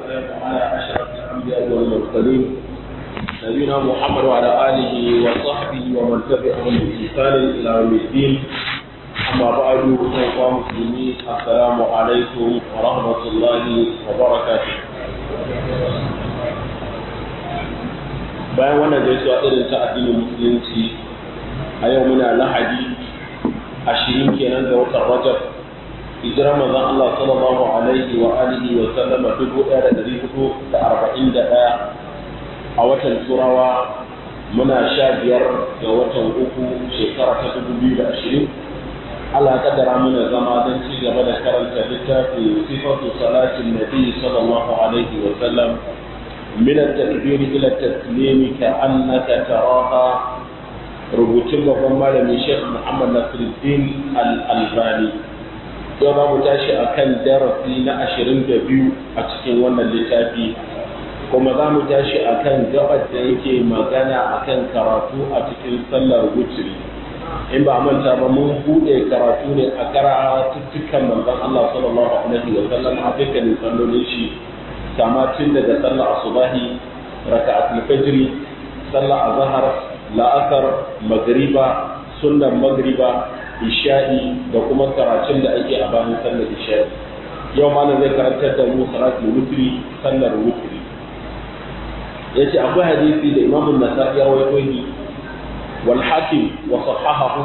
والسلام على أشرف الأنبياء والمرسلين نبينا محمد وعلى آله وصحبه ومن تبعهم بإحسان إلى يوم الدين أما بعد أيها المسلمين السلام عليكم ورحمة الله وبركاته bayan wannan gaisuwa irin ta addinin musulunci a yau muna lahadi ashirin kenan ga watan rajab hijirar manzon Allah sallallahu alaihi wa alihi wa sallama dubu ɗaya da ɗari hudu da arba'in da ɗaya a watan turawa muna sha biyar ga watan uku shekara ta dubu biyu da ashirin Allah ya kaddara mana zama don ci gaba da karanta littafin sifatu salatin nabi sallallahu alaihi wa sallam من التكبير إلى التسليم كأنك تراها rubutun babban malami Sheikh Muhammad Nasiruddin Al-Albani yau za mu tashi a kan darasi na ashirin da biyu a cikin wannan littafi kuma za mu tashi a kan gabar da yake magana a kan karatu a cikin sallar wuturi in ba manta ba mun buɗe karatu ne a karatuttukan manzon Allah sallallahu alaihi wa sallam a dukkanin sallolin shi kama tun daga sallar asubahi raka'atul fajri sallar azhar la'asar magriba sunnan magriba isha'i da kuma karatun da ake a bayan sallar isha'i yau ma zai karantar da mu salatul wutri sallar wutri yace akwai hadisi da Imam an-Nasa'i ya rawaito ni wal hakim wa sahahahu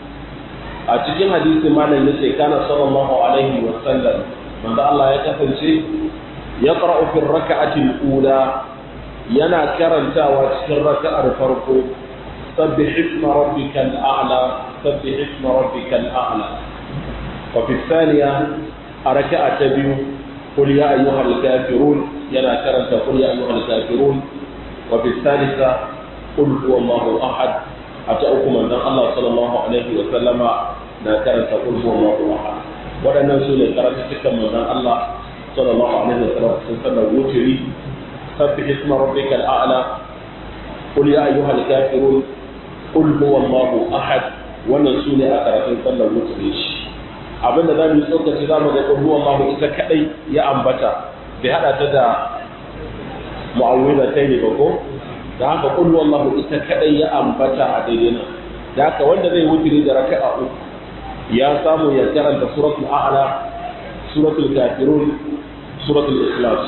a cikin hadisi malam yace kana sallallahu alaihi wa sallam manzo Allah ya kasance يقرأ في الركعة الأولى ينا كرنتا وتكر ركعة الفرق سبح اسم ربك الأعلى سبح اسم ربك الأعلى وفي الثانية ركعة تبيو قل يا أيها الكافرون ينا كرنتا قل يا أيها الكافرون وفي الثالثة قل هو الله أحد أتأكم أن الله صلى الله عليه وسلم نا كرنتا قل هو الله أحد ولنا سورة كرنتا تكم من الله صلى الله عليه وسلم وتري سبح اسم ربك الأعلى قل يا أيها الكافرون قل هو الله أحد wannan su ne a karatun sallar wutare shi abin da za mu yi tsokaci za mu ga ƙulhu Allah ita kaɗai ya ambata bai haɗa ta da mu'awwiza ta ne ba ko da haka ƙulhu Allah ita kaɗai ya ambata a daidai nan da haka wanda zai wutare da raka'a uku ya samu ya karanta suratul a'la suratul kafirun suratul ikhlas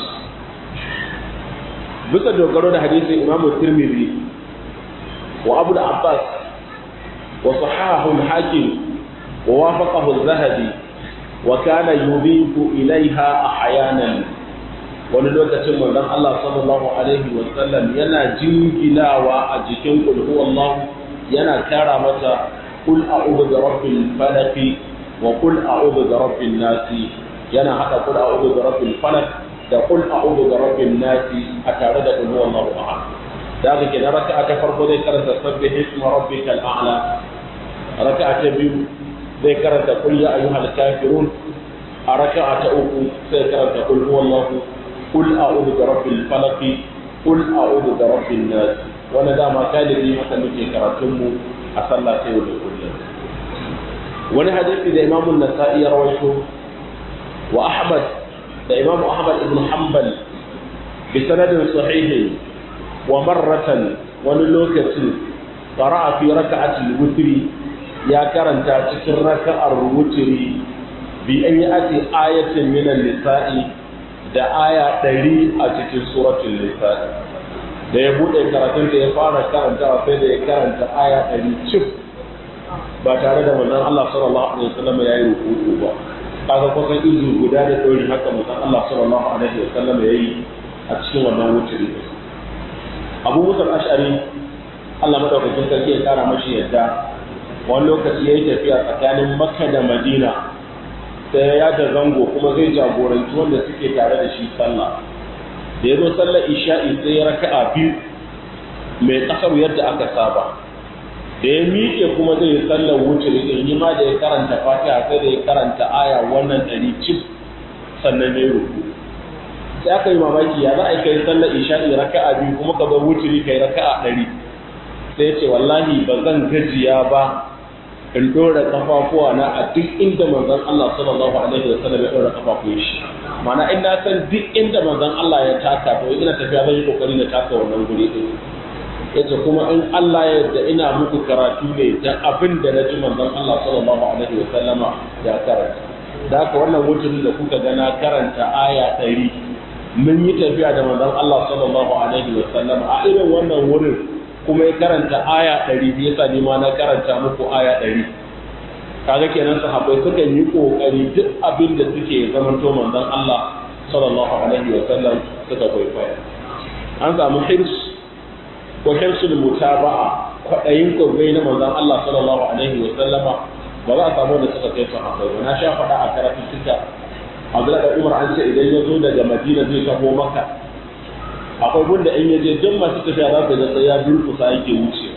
bisa dogaro da hadisin imam tirmidhi wa abu abbas wa sahahu al-hakim wa wafaqahu az-zahabi wa kana yubiku ilaiha ahyanan wani lokacin manzon Allah sallallahu alaihi wa sallam yana jingilawa a jikin qul huwallahu yana kara mata qul a'udhu bi rabbil falaq wa qul a'udhu bi rabbin nasi yana hada kul a'udhu bi rabbil falaq da kul a'udhu bi rabbin nas a tare da kul huwallahu ahad da haka kenan raka'a ta farko zai karanta sabbih isma rabbikal a'la raka'a ta biyu zai karanta kul ya ayyuhal kafirun a raka'a ta uku sai karanta kul huwallahu kul a'udhu bi rabbil falaq kul a'udhu bi rabbin nas wanda dama kalibi haka muke karatun mu a sallah ta yau da kullum wani hadisi da imamun nasa'i ya rawaito وأحمد الإمام أحمد بن حنبل بسند صحيح ومرة ونلوكة قرأ في ركعة الوتر يا كرن تاتكر ركعة الوتر بأن يأتي آية من النساء da aya ɗari a cikin suratul nisa da ya buɗe karatun da ya fara karantawa sai da ya karanta aya ɗari cif ba tare da manzon Allah sallallahu alaihi wasallam ya yi rukuku ba kaga kusan izu guda da ɗori haka musan Allah sallallahu alaihi wa sallam ya yi a cikin wannan wuturi Abu Musa ashari Allah madaukakin sarki ya kara mashi yadda wani lokaci ya yi tafiya tsakanin Makka da Madina sai ya da zango kuma zai jagoranci wanda suke tare da shi sallah da ya zo sallar isha'i sai ya raka'a biyu mai kasar yadda aka saba da ya miƙe kuma zai yi sallar wuce in yi ma da ya karanta fatiha sai da ya karanta aya wannan ɗari cif sannan ne ruku sai aka yi mamaki ya za a yi kai sallar isha'i raka'a biyu kuma ka bar wuce kai raka'a ɗari sai ce wallahi ba zan gajiya ba in ɗora kafafuwa na a duk inda manzon Allah sallallahu alaihi wa sallam ya ɗora kafafun shi mana in na san duk inda manzon Allah ya taka to ina tafiya zan yi kokari na taka wannan guri din yace kuma in Allah ya yarda ina muku karatu ne da abin da na ji manzon Allah sallallahu alaihi wa sallama ya karanta da haka wannan wuturin da kuka ga na karanta aya ɗari mun yi tafiya da manzon Allah sallallahu alaihi wa sallama a irin wannan wurin kuma ya karanta aya ɗari yasa ni ma na karanta muku aya ɗari kaga kenan sahabbai sukan yi kokari duk abin da suke zamanto manzon Allah sallallahu alaihi wa sallam suka kwaikwaya an samu hirs ko hirsul mutaba'a kwadayin kogai na manzon Allah sallallahu alaihi wa sallama ba za a samu da suka kai sahabbai ba na sha faɗa a karatun tuka Abdullahi da Umar an ce idan ya zo daga Madina zai taho Makka akwai gunda in ya je duk masu tafiya za su ga sai ya durkusa yake wuce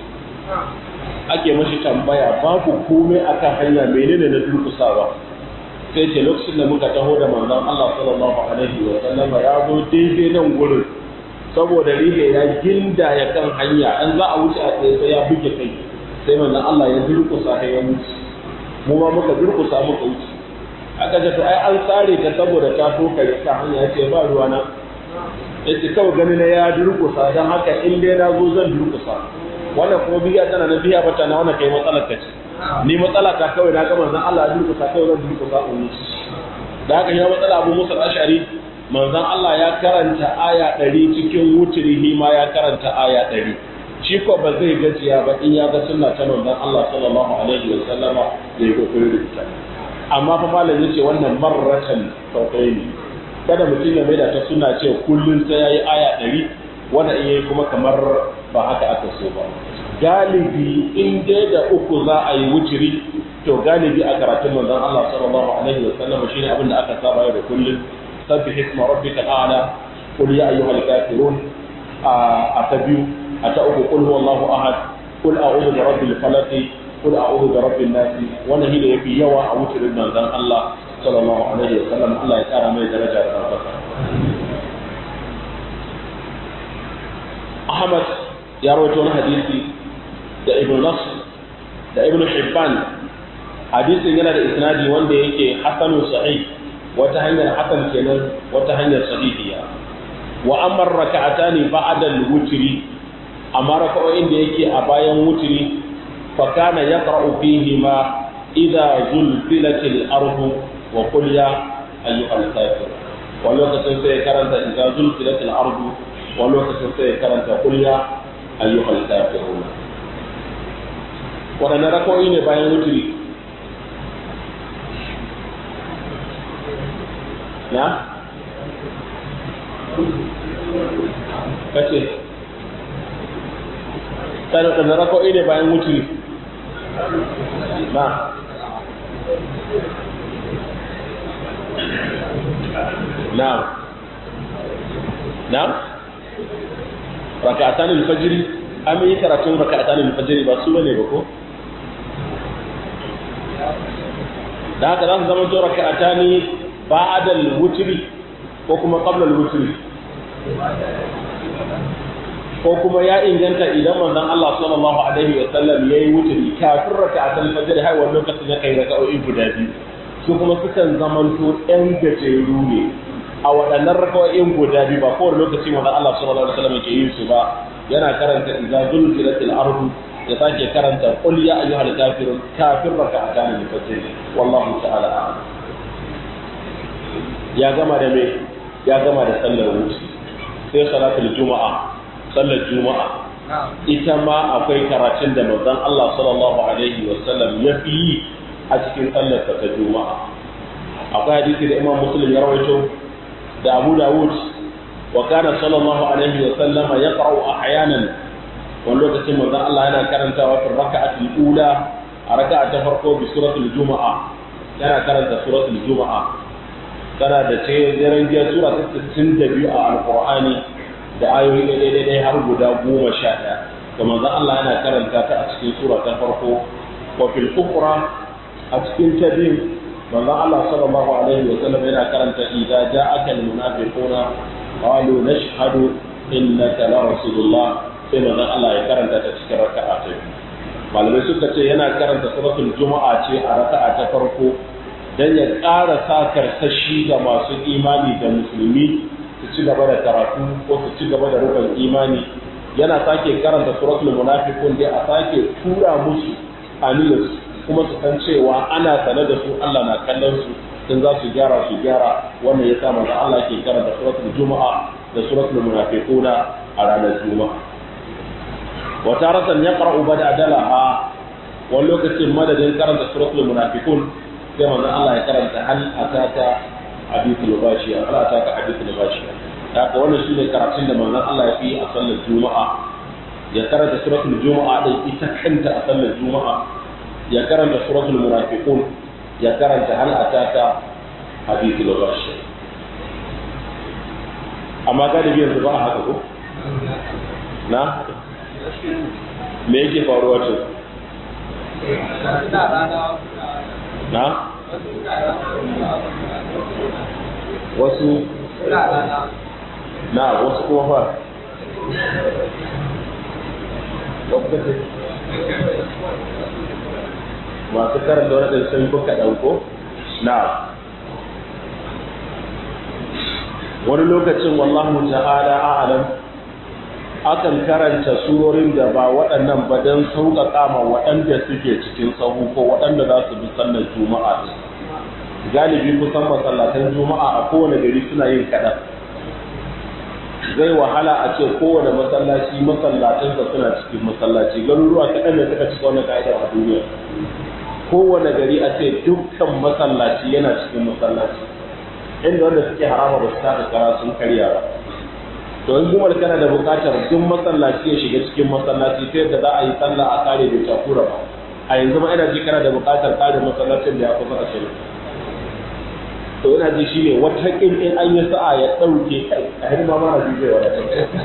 ake mashi tambaya babu komai akan hanya menene na durkusawa sai ce lokacin da muka taho da manzon Allah sallallahu alaihi wa sallama ya zo daidai nan gurin saboda rihe ya ginda ya kan hanya an za a wuce a tsaye sai ya buge kai sai manzon Allah ya durkusa sai ya wuce mu ma muka durkusa muka wuce aka ce to ai an tsare ta saboda ta toka ya ka hanya ya ce ba ruwa na yace kawai gani na ya durkusa dan haka in dai na zo zan durkusa wannan kuma biya tana na biya bata na wannan kai matsalar ka ce ni matsala ta kawai na ga manzon Allah ya durkusa kawai zan durkusa in yi da haka ya matsala Abu Musa al-Ash'ari manzon Allah ya karanta aya 100 cikin wuturihi ma ya karanta aya 100 shi ko ba zai gajiya ba in ya ga sunna ta manzon Allah sallallahu alaihi wa sallama ya yi kokarin rubuta amma fa malam yace wannan marratan tawqaini kada mutum ya maida ta sunna ce kullun sai yayi aya 100 wanda in yayi kuma kamar ba haka aka so ba galibi in dai da uku za a yi wuciri to galibi a karatun manzon Allah sallallahu alaihi wa sallam shine abin da aka saba yau da kullun sabbih isma rabbika a'la qul ya ayyuhal kafirun a ta biyu a ta uku qul huwallahu ahad qul a'udhu bi rabbil falaq qul a'udhu bi rabbin nas wannan shi da yafi yawa a wucirin manzon Allah sallallahu alaihi wa sallam Allah ya kara mai daraja da ɗaukaka Ahmad ya rawaito wani hadisi da Ibn Nasr da Ibn Hibban hadisin yana da isnadi wanda yake hasanun sahih wata hanyar hasan kenan wata hanyar sahihiya wa amma raka'atani ba'da al-wutri amma raka'o'in da yake a bayan wutri fa kana yaqra'u fihi ma idza zulzilatil ardu wa qul ya ayyuhal kafir wa lokacin sai karanta idza zulzilatil ardu wa lokacin sai karanta qul ya ayyuhal kafirun waɗanne raka'o'i ne bayan wutri na kace kana da rako'i ne bayan wuturi na na na raka'atan al-fajr an yi karatun raka'atan al-fajr ba su bane ba ko da haka za su zama to raka'atani ba'da al-wutri ko kuma qabla al-wutri ko kuma ya inganta idan manzon Allah sallallahu alaihi wa sallam yayi wutri kafin raka'atul fajr har wannan lokacin ya kai raka'o'i guda biyu su kuma sukan zamanto ɗan gajeru ne a waɗannan raka'o'in guda biyu ba kowane lokaci manzon Allah sallallahu alaihi wa sallam yake yin su ba yana karanta idza zulzilatil ardu ya sake karanta qul ya ayyuhal kafirun kafin raka'atan al-fajr wallahu ta'ala a'lam ya gama da me ya gama da sallar wuce sai salatul juma'a sallar juma'a ita ma akwai karatun da manzon Allah sallallahu alaihi wa sallam ya fi yi a cikin sallar ta juma'a akwai hadisi da Imam Muslim ya rawaito da Abu Dawud wa kana sallallahu alaihi wa sallama yaqra'u ahyanan wani lokacin manzon Allah yana karantawa fi raka'atul ula a raka'a ta farko bi suratul juma'a yana karanta suratul juma'a tana da ce daren jiya sura ta sittin da biyu a alkur'ani da ayoyi ɗaya ɗaya har guda goma sha ɗaya da manzon Allah yana karanta ta a cikin sura ta farko wa fil ukhra a cikin ta biyu manzon Allah sallallahu alaihi wa sallam yana karanta idza ja'aka al munafiquna qalu nashhadu innaka la rasulullah sai manzon Allah ya karanta ta cikin raka'a ta biyu malamai suka ce yana karanta suratul juma'a ce a raka'a ta farko dan ya ƙara sa karsashi ga masu imani da musulmi su ci gaba da karatu ko su ci gaba da rukun imani yana sake karanta suratul munafiqun dai a sake tura musu aniyarsu kuma su san cewa ana sane da su Allah na kallon su in za su gyara su gyara wannan ya sa manzo Allah ke karanta suratul juma'a da suratul munafiquna a ranar juma'a wa taratan yaqra'u badalaha wani lokacin madadin karanta suratul munafiqun sai manzo Allah ya karanta hal ataka hadithul bashiya hal ataka hadithul bashiya haka wannan shine karatun da manzon Allah ya fi a sallar juma'a ya karanta suratul juma'a din ita kanta a sallar juma'a ya karanta suratul munafiqun ya karanta hal ataka hadithul bashiya amma galibi yanzu ba a haka ko na me yake faruwa ce na wasu na wasu kuma fa masu karanta wani ɗin sun buka ɗauko na wani lokacin wallahu ta'ala a'alam akan karanta surorin da ba waɗannan ba don sauƙaƙa ma waɗanda suke cikin sahu ko waɗanda za su bi sallar juma'a din galibi kusan masallatan juma'a a kowane gari suna yin kaɗan zai wahala a ce kowane masallaci masallacinsa suna cikin masallaci garuruwa kaɗan da suka cika wani ka'idar a duniya kowane gari a ce dukkan masallaci yana cikin masallaci inda wanda suke harama ba su taka kara sun karya ba to in kuma kana da buƙatar duk masallaci ya shiga cikin masallaci ta yadda za a yi sallah a kare bai takura ba a yanzu ma ina ji kana da buƙatar kare masallacin da ya kusa ashirin to yana ji shine wata kin in an yi sa'a ya ɗauke kai a hirma mara ji zai wadatar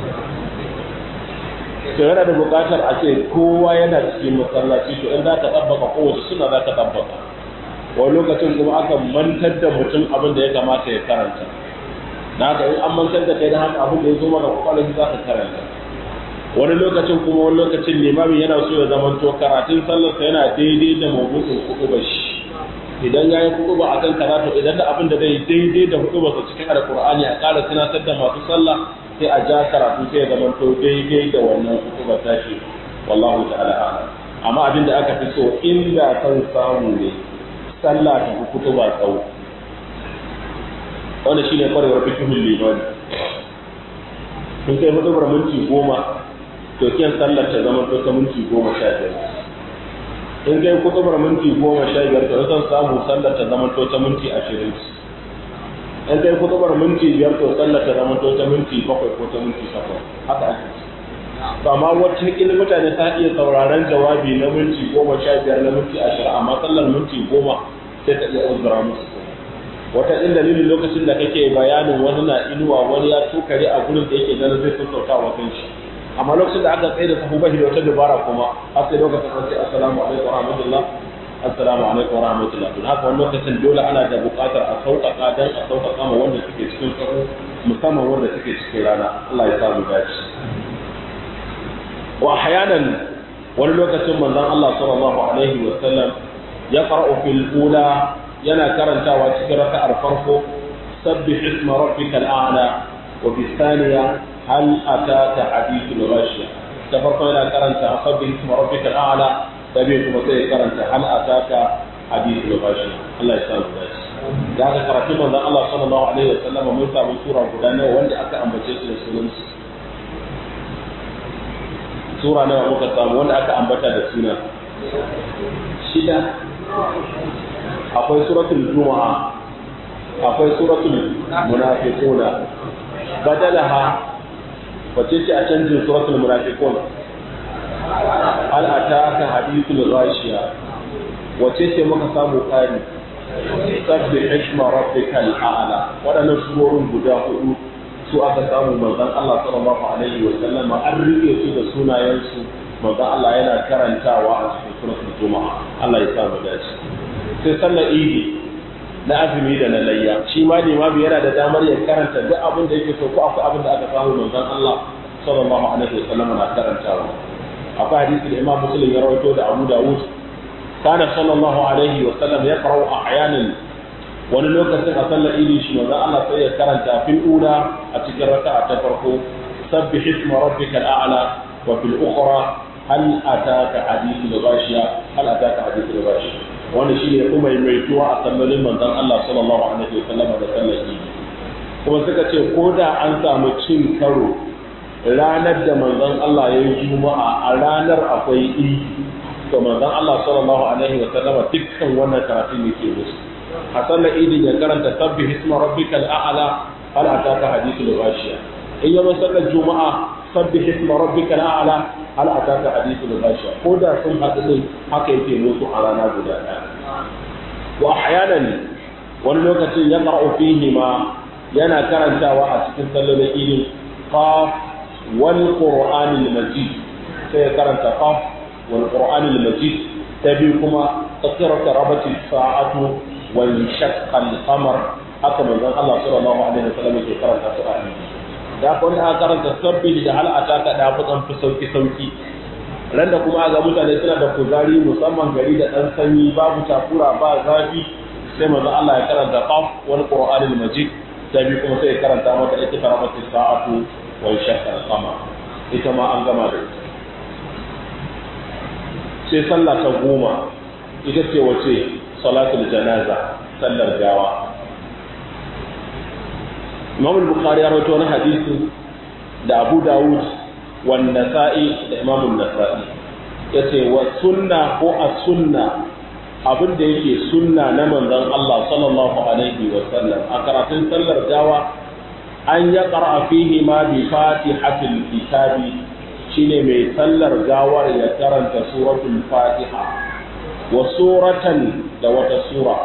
to yana da buƙatar a ce kowa yana cikin masallaci to in za ka tabbaka kowace suna za ka tabbaka wani lokacin kuma aka mantar da mutum abin da ya kamata ya karanta da haka in an mantar da kai da haka abin da ya zo maka kwakwalwar za ka karanta wani lokacin kuma wani lokacin limamin yana so ya zama to karatun sallarsa yana daidai da mabuɗin kuɗuɓa shi idan ya yi kuɗuɓa a kan karatu idan da abin da zai daidai da kuɗuɓa sa cikin alƙur'ani a ƙara tunatar da masu sallah sai a ja karatu sai ya zama to daidai da wannan kuɗuɓa tashi wallahu ta'ala a'lam amma abin da aka fi so inda san samu ne sallah ta fi kuɗuɓa tsawo wanda shi ne kwarewar fikihun limani sun kai hudubar minti goma to kiyan sallar ta zama ta minti goma sha biyar in kai hudubar minti goma sha biyar to san samu sallar ta zama ta minti ashirin in kai hudubar minti biyar to sallar ta zama ta minti bakwai ko ta minti takwas haka ake to amma wacce ilmi mutane ta iya sauraron jawabi na minti goma sha biyar na minti ashirin amma sallar minti goma sai ta iya uzura musu wata ɗin dalilin lokacin da kake bayanin wani na inuwa wani ya tukare a gurin da yake ganin zai sassauta wa kanshi amma lokacin da aka tsaye da sahu bashi da wata dabara kuma har sai lokacin an ce assalamu alaikum wa rahmatullah assalamu alaikum wa rahmatullah don haka wani lokacin dole ana da buƙatar a sauƙaƙa dan a sauƙaƙa ma wanda suke cikin sahu musamman wanda suke cikin rana Allah ya samu dace wa ahyanan wani lokacin manzon Allah sallallahu alaihi wa sallam ya qara'u fil ula yana karantawa cikin raka'ar farko sabbih isma rabbikal a'la wa fi thaniya hal ataka hadithul ghashiya ta farko yana karanta sabbih isma rabbikal a'la da bai kuma sai karanta hal ataka hadithul ghashiya Allah ya samu dace da aka karatu manzon Allah sallallahu alaihi wa sallam mun samu sura guda nawa wanda aka ambace su da sunan su sura nawa muka samu wanda aka ambata da suna shida akwai suratul juma'a akwai suratul munafiquna badalaha wace ce a canjin suratul munafiqun hal ataka hadithul ghashiya wace ce muka samu kari sabbi hikma rabbikal a'la wadannan surorin guda hudu su aka samu manzon Allah sallallahu alaihi wa sallam an rike su da sunayen su manzon Allah yana karantawa a cikin suratul juma'a Allah ya sa mu dace sai sallar idi na azumi da na layya shi ma limami yana da damar ya karanta duk abin da yake so ko akwai abin da aka samu manzon Allah sallallahu alaihi wasallam na karantawa akwai hadisi da Imam Muslim ya rawaito da Abu Dawud kana sallallahu alaihi wasallam yaqra'u ahyanan wani lokacin a sallar idi shi manzon Allah sai ya karanta fil ula a cikin raka'a ta farko sabbih isma rabbikal a'la wa fil ukhra hal ataka hadithul ghashiya hal ataka hadithul ghashiya wannan shine kuma mai tuwa a sallolin manzon Allah sallallahu alaihi wasallam da sallar idi kuma suka ce ko da an samu cin karo ranar da manzon Allah ya yi juma'a a ranar akwai idi to manzon Allah sallallahu alaihi wasallam dukkan wannan karatun yake musu a sallar idin ya karanta sabbih isma rabbikal a'la hal ataka hadithul ghashiya in yaba sallar juma'a sabbih isma rabbikal a'la hal ataka hadithul ghashiya ko da sun haɗu din haka yake musu a rana guda ɗaya wa ahyanan wani lokacin ya qara'u fihi ma yana karantawa a cikin sallar idin qaf wal qur'anil majid sai ya karanta qaf wal qur'anil majid tabi kuma tsakirata rabati sa'atu وانشق القمر haka manzon Allah sallallahu alaihi wasallam yake karanta su a hadisi da ko da karanta sabbi da hal ataka da fudan fi sauki sauki ran da kuma ga mutane suna da kuzari musamman gari da dan sanyi babu takura ba zafi sai manzon Allah ya karanta qaf wal qur'anil majid sai kuma sai ya karanta mata ita karamati sa'atu wa shaqqa al-qamar ita ma an gama da ita sai sallah ta goma ita ce wace salatul janaza sallar gawa Imam al-Bukhari ya rawaito wani hadisi da Abu Dawud wa Nasa'i da Imam an-Nasa'i yace wa sunna ko as-sunna abin da yake sunna na manzon Allah sallallahu alaihi wa sallam a karatun sallar gawa an ya qara fihi ma bi fatihatil kitabi shine mai sallar gawar ya karanta suratul fatiha wa suratan da wata sura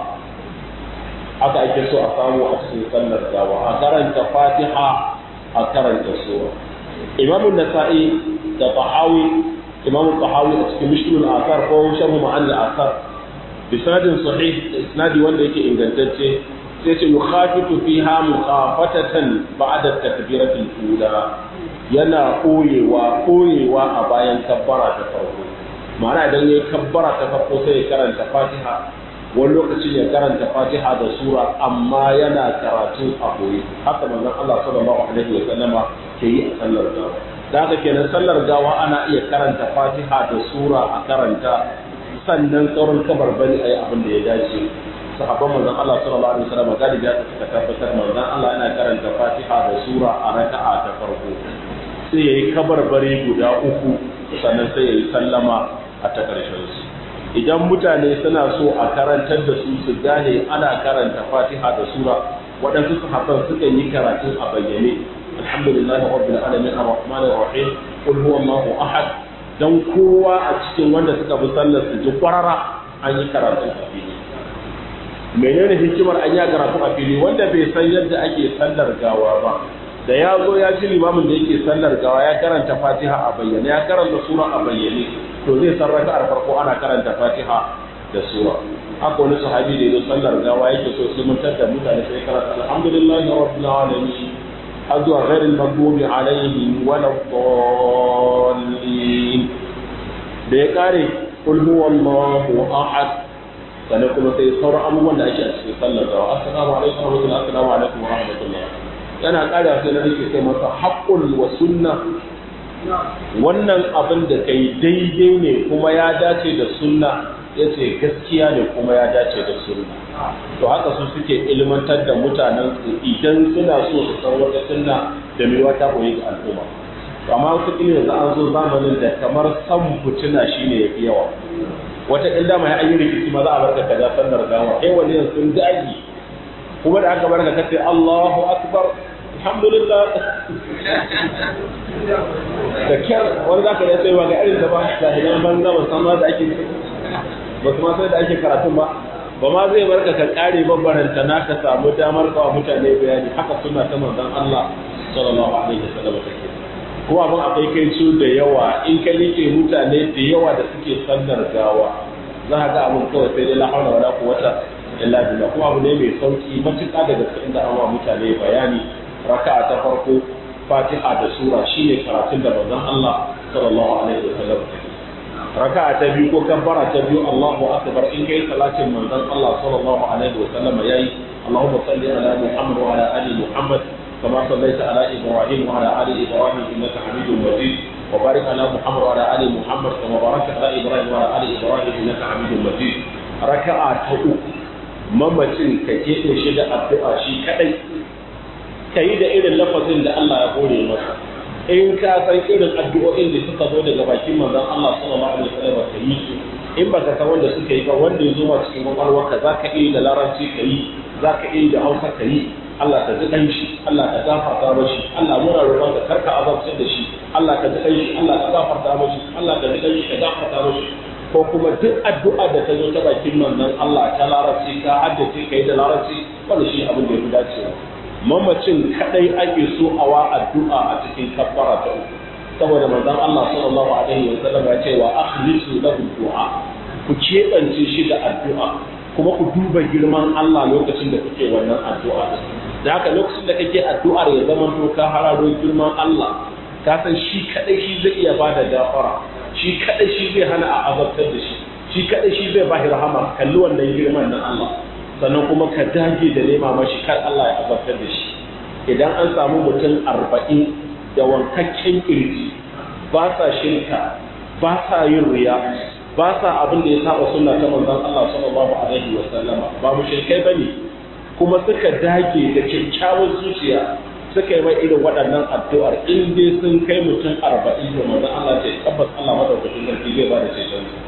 haka ake so a samu a cikin sallar gawa a karanta fatiha a karanta sura imam nasa'i da tahawi imam tahawi a cikin mishkilul asar ko sharhu ma'an al-asar bisanadin sahih isnadi wanda yake ingantacce sai ce yukhafitu fiha mukhafatatan ba'da takbiratul ula yana koyewa koyewa a bayan kabbara ta farko ma'ana idan ya kabbara ta farko sai ya karanta fatiha wani lokacin ya karanta fatiha da sura amma yana karatu a koyi haka manzon Allah sallallahu alaihi wa sallama ke yi a sallar gawa da haka kenan sallar gawa ana iya karanta fatiha da sura a karanta sannan sauran kabarbari a yi abin da ya dace sahabban manzon Allah sallallahu alaihi wa sallama galibi ya suka tabbatar manzon Allah yana karanta fatiha da sura a raka'a ta farko sai ya yi kabarbari guda uku sannan sai ya yi sallama a ta ƙarshen su idan mutane suna so a karantar da su su gane ana karanta fatiha da sura waɗansu sahabban suka yi karatun a bayyane alhamdulillahi rabbil alamin arrahmanir rahim qul huwallahu ahad dan kowa a cikin wanda suka bi sallar su ji kwarara an yi karatun a fili menene hikimar an yi karatu a fili wanda bai san yadda ake sallar gawa ba da ya zo ya ji limamin da yake sallar gawa ya karanta fatiha a bayyane ya karanta sura a bayyane to zai san raka'ar farko ana karanta fatiha da sura haka wani sahabi da yazo sallar gawa yake so sai mun da mutane sai karanta alhamdulillahi rabbil alamin har zuwa ghairil maghdubi alaihim wala dallin da ya kare qul huwallahu ahad sannan kuma sai sauran abubuwan da ake a cikin sallar gawa assalamu alaikum wa rahmatullahi assalamu alaikum wa rahmatullahi yana ƙara sai na nake sai masa haƙƙul wa sunna wannan abin da kai daidai ne kuma ya dace da sunna ya ce gaskiya ne kuma ya dace da sunna to haka su suke ilmantar da mutanen su idan suna so su san wata sunna da mai wata koyi ga al'umma to amma wata kila yanzu an zo zamanin da kamar san fitina shine yafi yawa wata illa mai ayi rikici ma za a barka kaza sallar gawa kai wani yanzu sun dagi kuma da aka barka kace Allahu akbar alhamdulillah da kyar wani zaka ya sai ga irin da ba jahilan banza ba san ma da ake ba kuma sai da ake karatun ba ba ma zai barka ka kare babbaranta na ka samu damar kawo mutane bayani haka suna ta manzon Allah sallallahu alaihi wasallam take kuma abin akwai kai su da yawa in ka like mutane da yawa da suke sallar gawa za ka ga abin kawai sai dai la haula wala quwwata illa billah kuma abu ne mai sauki matuƙa da gaske inda an wa mutane bayani raka'a ta farko fatiha da sura shine karatun da manzon Allah sallallahu alaihi wasallam raka'a ta biyu ko kabbara ta biyu Allahu akbar in kai salatin manzon Allah sallallahu alaihi wasallam yayi Allahumma salli ala Muhammad wa ala ali Muhammad kama sallaita ala Ibrahim wa ala ali Ibrahim innaka Hamidum Majid wa barik ala Muhammad wa ala ali Muhammad kama barakta ala Ibrahim wa ala ali Ibrahim innaka Hamidum Majid raka'a ta uku mamacin ka keɓe shi da addu'a shi kadai ka yi da irin lafazin da Allah ya hore masa in ka san irin addu'o'in da suka zo daga bakin manzon Allah sallallahu alaihi wasallam ka yi su in baka san wanda suka yi ba wanda ya zo ma cikin kwakwalwarka za ka iya da larabci ka yi za ka iya da hausa ka yi Allah ka ji ɗan shi Allah ka gafarta mashi Allah muna roƙon ka karka azabtar da shi Allah ka ji ɗan shi Allah ka gafarta mashi Allah ka ji ɗan shi ka gafarta mashi ko kuma duk addu'a da ta zo ta bakin manzon Allah ta larabci ka haddace ka yi da larabci wanda shi abin da ya fi dacewa mamacin kadai ake so a wa addu'a a cikin kaffara ta uku saboda manzon Allah sallallahu alaihi wa sallam ya ce wa akhlisu lahu du'a ku keɓance shi da addu'a kuma ku duba girman Allah lokacin da kuke wannan addu'a da haka lokacin da kake addu'ar ya zama to ka hararo girman Allah ka san shi kadai shi zai iya bada gafara shi kadai shi zai hana a azabtar da shi shi kadai shi zai bashi rahama kalli wannan girman na Allah sannan kuma ka dage da nema mashi kar Allah ya azabtar da shi idan an samu mutum arba'in da wankakken kirji ba sa shirka ba sa yin riya ba sa abin da ya saba sunna ta manzon Allah sallallahu alaihi wa sallama ba mu shirkai bane kuma suka dage da kyakkyawar zuciya suka yi mai irin waɗannan addu'ar in dai sun kai mutum arba'in da manzon Allah ce tabbas Allah madaukakin sarki zai ba da ceton su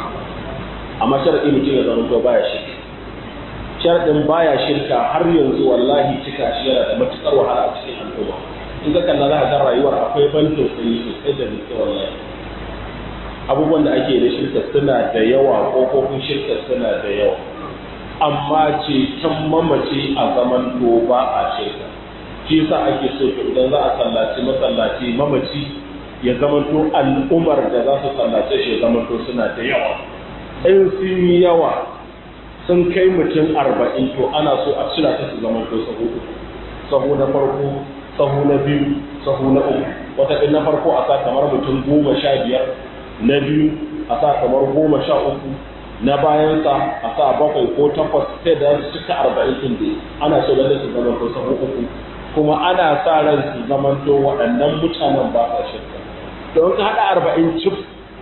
amma sharadi mutum ya zama to baya shirka sharadin baya shirka har yanzu wallahi cika shi yana da matukar wahala a cikin al'umma in ka kalla za ka ga rayuwar akwai ban tausayi sosai da gaske wallahi abubuwan da ake da shirka suna da yawa kofofin shirka suna da yawa amma ceton mamaci a zaman to ba a shirka shi yasa ake so to idan za a sallaci masallaci mamaci ya zamanto al'ummar da za su sallace shi ya zamanto suna da yawa in sun yi yawa sun kai mutum arba'in to ana so a cira ta su zamanto sahu uku sahu na farko sahu na biyu sahu na uku wata na farko a sa kamar mutum goma sha biyar na biyu a sa kamar goma sha uku na bayansa a sa bakwai ko takwas sai da su cika arba'in ɗin da ana so lalle su zamanto sahu uku kuma ana sa ran su zamanto waɗannan mutanen ba sa shirka don ka haɗa arba'in cif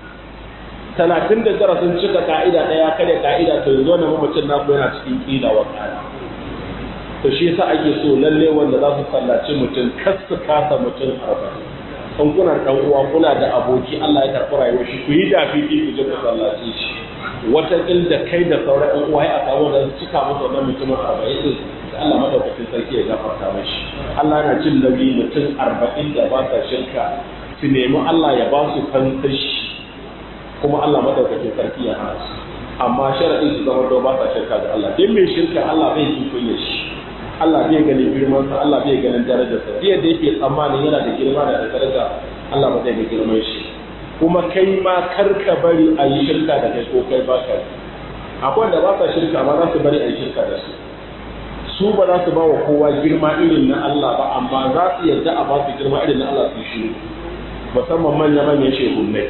talatin da tara sun cika ka'ida ɗaya kare ka'ida to yanzu wannan mamacin naku yana cikin ƙila wa ƙara to shi yasa ake so lalle wanda za su sallaci mutum kar su kasa mutum arba'in in kuna ɗan uwa kuna da aboki Allah ya karɓi rayuwar shi ku yi da fifi ku je ku sallace shi wata da kai da sauran ɗan uwa ya samu da cika musu wannan mutumin arba'in din Allah madaukakin sarki ya gafarta mashi Allah yana jin nauyi mutum arba'in da ba sa shirka su nemi Allah ya ba su fansashi kuma Allah madaukakin sarki ya hana su amma sharaɗin su zama ba sa shirka ga Allah dan mai shirka Allah bai ji kunya shi Allah bai ganin girman sa Allah bai ganin darajar sa yadda yake tsammanin yana da girma da daraja Allah ba zai ga girman shi kuma kai ma kar ka bari a yi shirka da kai ko kai ba ka akwai wanda ba sa shirka amma za su bari a yi shirka da su su ba za su ba wa kowa girma irin na Allah ba amma za su yarda a ba su girma irin na Allah su shi musamman manya-manyan shehunai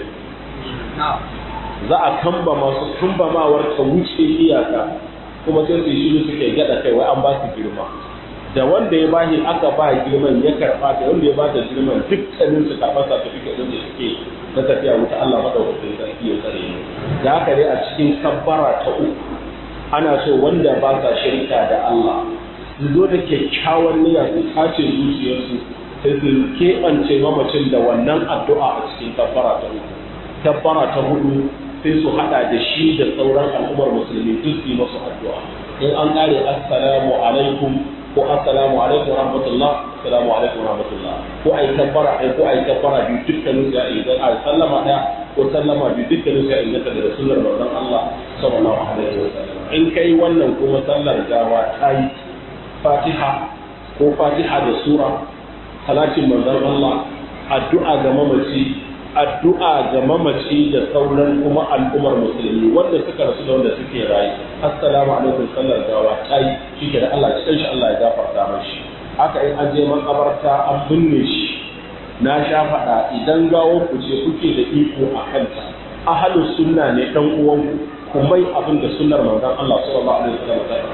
za a kamba masu kambamawar ta wuce iyaka kuma sai su shiru suke gada kai wai an ba su girma da wanda ya bashi aka ba girman ya karba da wanda ya ba da girman dukkanin su karɓar certificate din da suke na tafiya wuta Allah madaukakin sarki ya tsare ni da haka dai a cikin kabbara ta uku ana so wanda ba sa shirka da Allah su zo da kyakkyawan niyya su tace zuciyarsu sai su keɓance mamacin da wannan addu'a a cikin kabbara ta uku kabbara ta hudu sai su hada da shi da sauran al'ummar musulmi duk su yi masu addu'a in an kare assalamu alaikum ko assalamu alaikum rahmatullah assalamu alaikum rahmatullah ko ai kabbara ai ko ai kabbara biyu dukkanin su ya idan a sallama daya ko sallama biyu dukkanin su ya inganta da sunnar manzon Allah sallallahu alaihi wasallam in kai wannan kuma sallar gawa ta yi fatiha ko fatiha da sura salatin manzon Allah addu'a ga mamaci addu'a ga mamaci da sauran kuma al'ummar musulmi wanda suka rasu da wanda suke rayu assalamu alaikum sallar gawa ta yi shi da Allah cikin shi Allah ya gafarta mashi haka in an je makabarta an binne shi na sha faɗa idan gawo ku ce kuke da iko a kanta ahalus sunna ne dan uwanku ku mai abin da sunnar manzon Allah sallallahu alaihi wasallam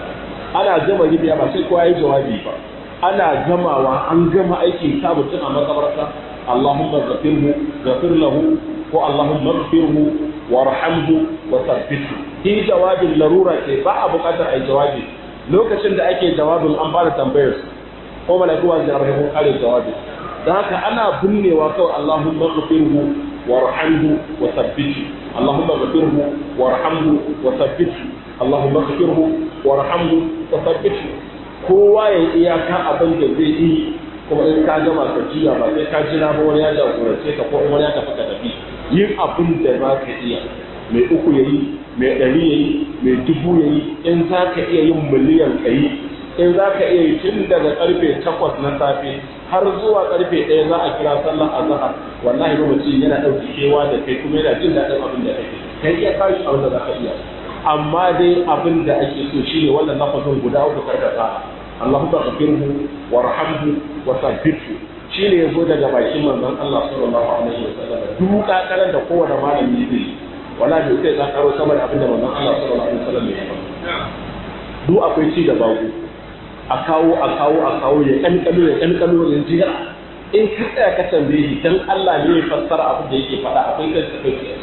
ana gama ribiya ba sai kowa yi jawabi ba ana gamawa an gama aikin sa mutum a makabarta Allahumma ghafirhu ghafir lahu ko Allahumma ghafirhu warhamhu wa thabbithu shi jawabin larura ce ba a buƙatar ai jawabi lokacin da ake jawabin an fara tambayar su ko malaiku wa zai ko kare jawabi dan haka ana binnewa kawai Allahumma ghafirhu warhamhu wa thabbithu Allahumma ghafirhu warhamhu wa thabbithu Allahumma ghafirhu warhamhu wa thabbithu kowa ya iyaka abin da zai yi kuma in ka gama ka jiya ba sai ka jira ba wani ya jagorance ka ko wani ya tafi ka tafi yin abin da za ka iya mai uku ya yi mai ɗari ya yi mai dubu ya yi in za ka iya yin miliyan ka yi in za ka iya yi tun daga karfe takwas na safe har zuwa karfe ɗaya za a kira sallar azahar wallahi ba mutum yana ɗauki kewa da kai kuma yana jin daɗin abin da kake kai iya kashi abin da za ka iya amma dai abin da ake so shine wannan lafazin guda uku karkata Allahumma ghafirhu warhamhu wa thabbithu shine yazo daga bakin manzon Allah sallallahu alaihi wasallam duk kakaran da kowane malami zai wala da ita ya karo sama da abin da manzon Allah sallallahu alaihi wasallam ya yi duk akwai ci da babu a kawo a kawo a kawo ya kankalo ya kankalo ya jira in ka tsaya ka tambaye shi dan Allah ne ya fassara abin da yake faɗa akwai kai ka kai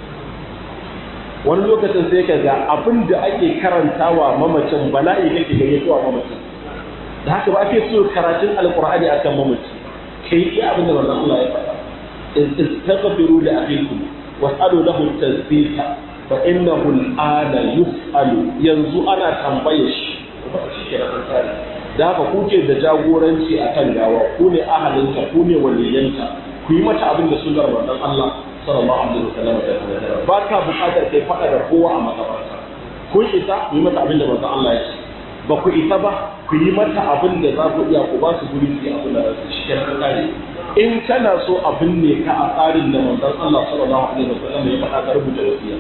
wani lokacin sai ka ga abin da ake karantawa mamacin bala'i kake gayyatowa mamacin da haka ba ake so karatun alqur'ani akan mamaci kai iya abin da manzon Allah ya faɗa istaghfiru li akhikum was'alu lahu tasbita fa innahu al'ana yus'alu yanzu ana tambaye shi ba shi ke tsari da haka kuke da jagoranci akan gawa ku ne ahalinta ku ne waliyanta ku yi mata abin da sunnar manzon Allah sallallahu alaihi wasallam ta tsara ba ka buƙatar kai faɗa da kowa a makabarta kun isa ku yi mata abin da manzon Allah ya ce ba ku isa ba ku yi mata abin da za ku iya ku ba su guri su yi abin da za su shi kenan kare in kana so abin ne ka a tsarin da manzon Allah sallallahu alaihi wasallam ya faɗa ka rubuta wasiya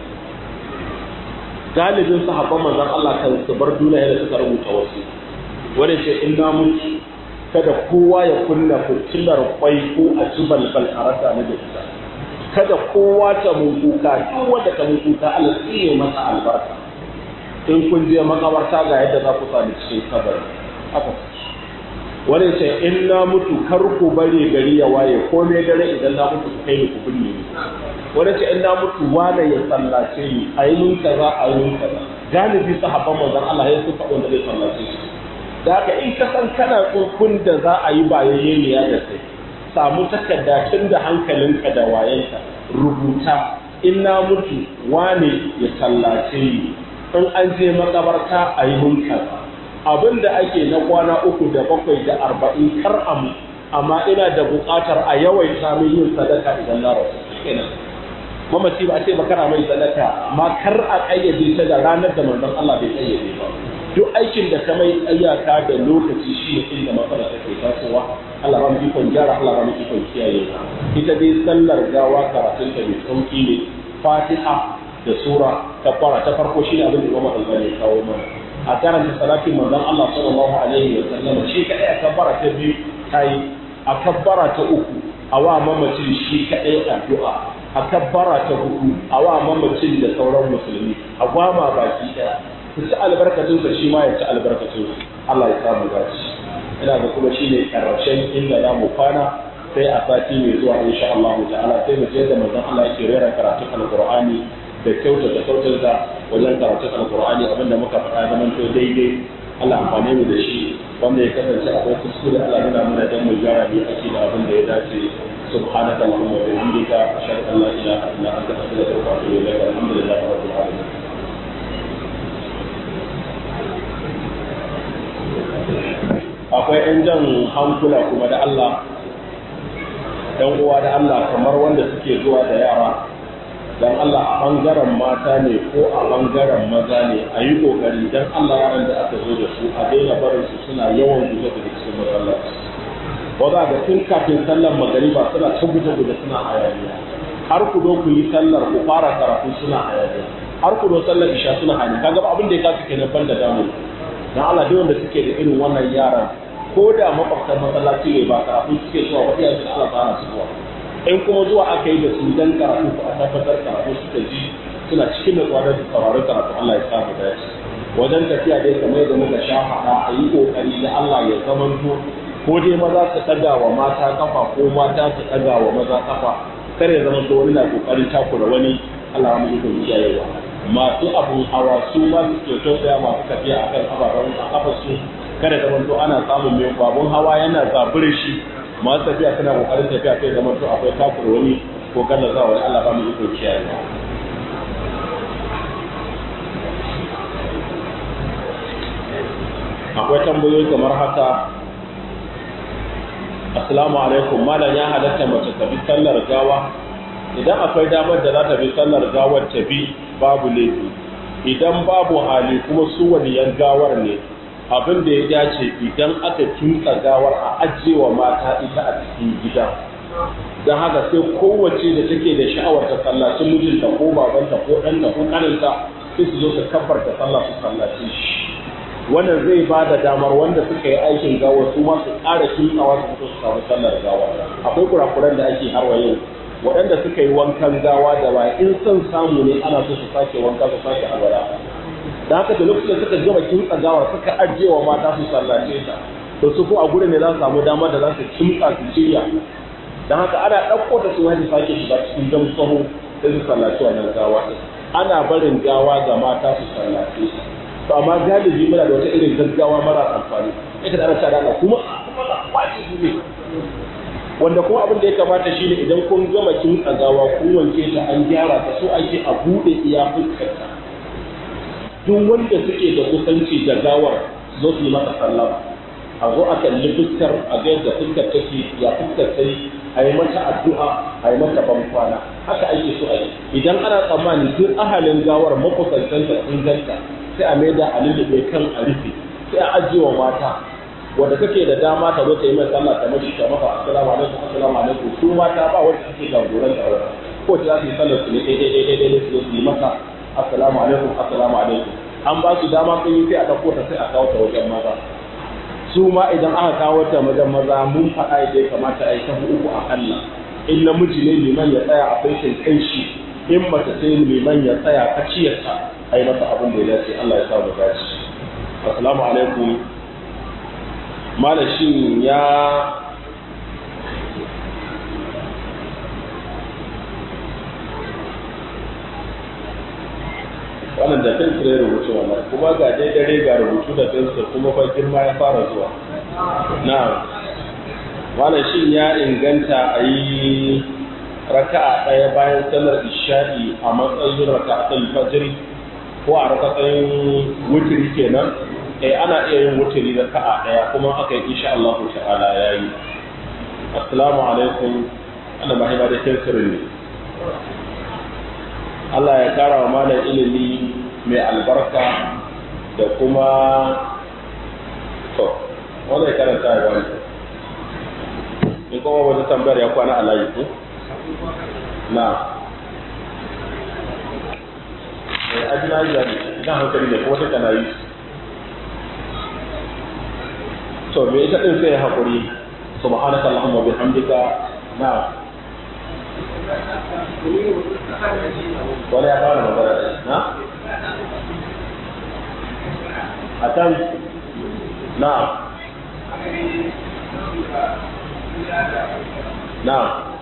galibin sahabban manzon Allah kan su bar duniya da suka rubuta wasiya wani ce in na mutu kada kowa ya kunna fitilar kwai ko a ci balbal a rasa ni da ita kada kowa ta mun kuka duk wanda ta mun kuka Allah tsine masa albarka in kun je makabarta ga yadda za ku sami cikin kabari haka wani ce in na mutu kar ku bari gari ya waye ko me dare idan na mutu ku kai ni ku binne ni wani ce in na mutu wane ya sallace ni a yi mun kaza a yi mun kaza galibi sahabban manzon Allah ya suka wanda zai sallace shi da haka in ka san kana tsofin da za a yi bayayyeniya da kai samu takarda tun da hankalinka da wayanka rubuta in na mutu wane ya sallace ni in an je makabarta a yi munkar abin da ake na kwana uku da bakwai da arba'in kar amu amma ina da buƙatar a yawaita min yin sadaka idan na rasu mamaci ba a ce makara mai sadaka amma kar a ƙayyade ta da ranar da manzon Allah bai ƙayyade ba duk aikin da ka mai ayyaka da lokaci shi ne inda matsala take tasowa Allah ba mu ikon gyara Allah ba mu ikon kiyaye ita dai sallar gawa karatun ta mai sauki ne Fatiha da sura ta fara ta farko shi ne abin da Imam Al-Albani ya kawo mana a karanta salatin manzon Allah sallallahu alaihi wa sallam shi kadai a kabbara ta biyu tayi a kabbara ta uku a wa mamacin shi kadai addu'a a kabbara ta hudu a wa mamacin da sauran musulmi a gwama baki daya su ci albarkatun sa shi ma ya ci albarkatun su Allah ya samu dace ina da kuma shine karshen inda za mu kwana sai a sati mai zuwa insha Allah ta'ala sai mu je da manzon Allah yake rera karatun alqur'ani da kyautata kyautata wajen karatun alkur'ani abinda muka faɗa zaman to daidai Allah amfane mu da shi wanda ya kasance akwai kuskure Allah nuna mana dan mu gyara bi ake da abin da ya dace subhanaka allahumma wa bihamdika ashhadu an la ilaha illa anta astaghfiruka wa atubu ilaik alhamdulillahi rabbil alamin akwai 'yan jan hankula kuma da Allah ‘yan uwa da Allah kamar wanda suke zuwa da yara dan Allah a ɓangaren mata ne ko a ɓangaren maza ne a yi ƙoƙari dan Allah yaran da aka zo da su a daina barin su suna yawan guje da cikin masallaci ba za ga tun kafin sallar magariba suna ta guje guje suna hayaniya har ku zo ku yi sallar ku fara karatu suna hayaniya har ku zo sallar isha suna hayaniya kaga abin da ya kasu kenan ban da damu dan Allah duk wanda suke da irin wannan yaran ko da makwabtan masallaci ne ba karatu suke zuwa ba iyayen su Allah ta su zuwa in kuma zuwa aka yi da su dan karatu ko a tabbatar karatu suka ji suna cikin natsuwa da sauraron karatu Allah ya samu dace wajen tafiya dai kamar da muka sha faɗa a yi ƙoƙari da Allah ya zamanto ko dai maza su ɗaga wa mata kafa ko mata su ɗaga wa maza kafa kar ya zamanto wani na ƙoƙarin takura wani Allah mu yi kiyayewa masu abun hawa su ma su ke tausaya masu tafiya akan ababen a kafa su kada da manto ana samun mai babun hawa yana zabure shi masu tafiya suna kokarin tafiya sai da manto akwai takura wani ko kalla za wani Allah ba mu iko kiyayewa akwai tambayoyi kamar haka assalamu alaikum malam ya halatta mace ta bi sallar gawa idan akwai damar da za ta bi sallar gawar ta bi babu laifi idan babu hali kuma su waliyan gawar ne abin da ya dace idan aka kinsa gawar a ajiyewa mata ita a cikin gida don haka sai kowace da take da sha'awar ta sallaci mijinta ko babanta ko ɗanta ko ƙaninta sai su zo su kabbar ta sallah su sallaci shi wannan zai ba da damar wanda suka yi aikin gawa su ma su ƙara kintsawa su fito su samu sallar gawa akwai kurakuran da ake harwa yau waɗanda suka yi wankan gawa da ba in son samu ne ana so su sake wanka su sake alwala da haka da lokacin suka gama kintsa gawar suka ajiye wa mata su sallace ta to su ko a gurin ne za su samu damar da za su kimtsa su shirya don haka ana ɗauko ta su wani sake shiga cikin dam sahu sai su sallaci wannan gawa ana barin gawa ga mata su sallace ta to amma galibi muna da wata irin gaggawa mara amfani ita da ana sa dana kuma kuma wajibi ne wanda kuma abin da ya kamata shine idan kun gama kin tsagawa kun wanke ta an gyara ta so ake a bude iya fuskarta duk wanda suke da kusanci da gawar zo su yi masa sallama a zo a kalli fuskar a ga yadda fuskar take ya fuskar ta yi a yi mata addu'a a yi mata bankwana haka ake so a yi idan ana tsammani duk ahalin gawar makusantanta sun ganta sai a maida a lullube kan a rufe sai a ajiye wa mata wanda kake da dama ta zo ta yi mai sallah ta mashi ta maka assalamu alaikum assalamu alaikum su mata ba wanda ake jagoran ta wata ko ta za su yi sallar su ne daidai daidai daidai su su yi maka assalamu alaikum assalamu alaikum an ba su dama sun yi sai a ɗauko ta sai a kawo ta wajen maza su ma idan aka kawo ta wajen maza mun faɗa yadda ya kamata a yi ta uku a kalla in namiji ne liman ya tsaya a faishin kai shi in mace sai liman ya tsaya a ciyarta a yi masa abin da ya dace Allah ya sa mu dace assalamu alaikum malashin ya wannan da fensir ya rubutu wannan kuma ga dai dare ga rubutu da fensir kuma fa girma ya fara zuwa na malashin ya inganta a yi raka'a ɗaya bayan sallar isha'i a matsayin raka'atul fajr ko a raka'atul wutri kenan eh ana iya yin wuturi da ka'a daya kuma aka yi insha Allah ta'ala yayi assalamu alaikum ana mahima da kirkirin ne Allah ya kara wa malam ilimi mai albarka da kuma to wanda ya karanta ya wani in kuma wata tambayar ya kwana a layi ko na eh ajina ya ne idan hankali ne ko wata kana yi to me ita din sai hakuri subhanaka allahumma bihamdika na wani ya fara magana da na akan na na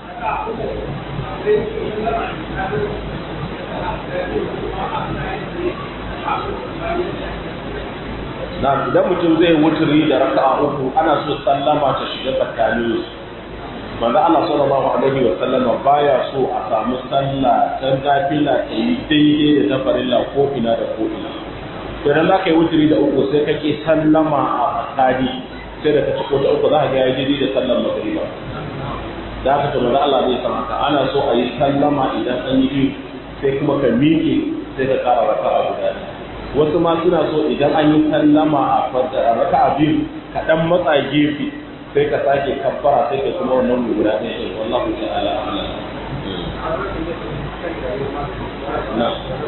na idan mutum zai wuturi da raka'a uku ana so sallama ta shiga tsakanin su manzo Allah sallallahu alaihi wa sallama baya so a samu sallah ta nafila ta yi daidai da ta farilla ko ina da ko ina to idan zaka yi wuturi da uku sai kake sallama a tsakani sai da ka ci ko ta uku za ka ga ya daidai da sallar magriba da haka to manzo Allah zai san haka ana so a yi sallama idan an yi sai kuma ka miƙe sai ka ƙara raka'a guda ɗaya wasu ma suna so idan an yi sallama a raka a biyu ka dan matsa gefe sai ka sake kabbara sai ka kuma wannan guda ɗaya ɗin wallahu ta'ala a'lam na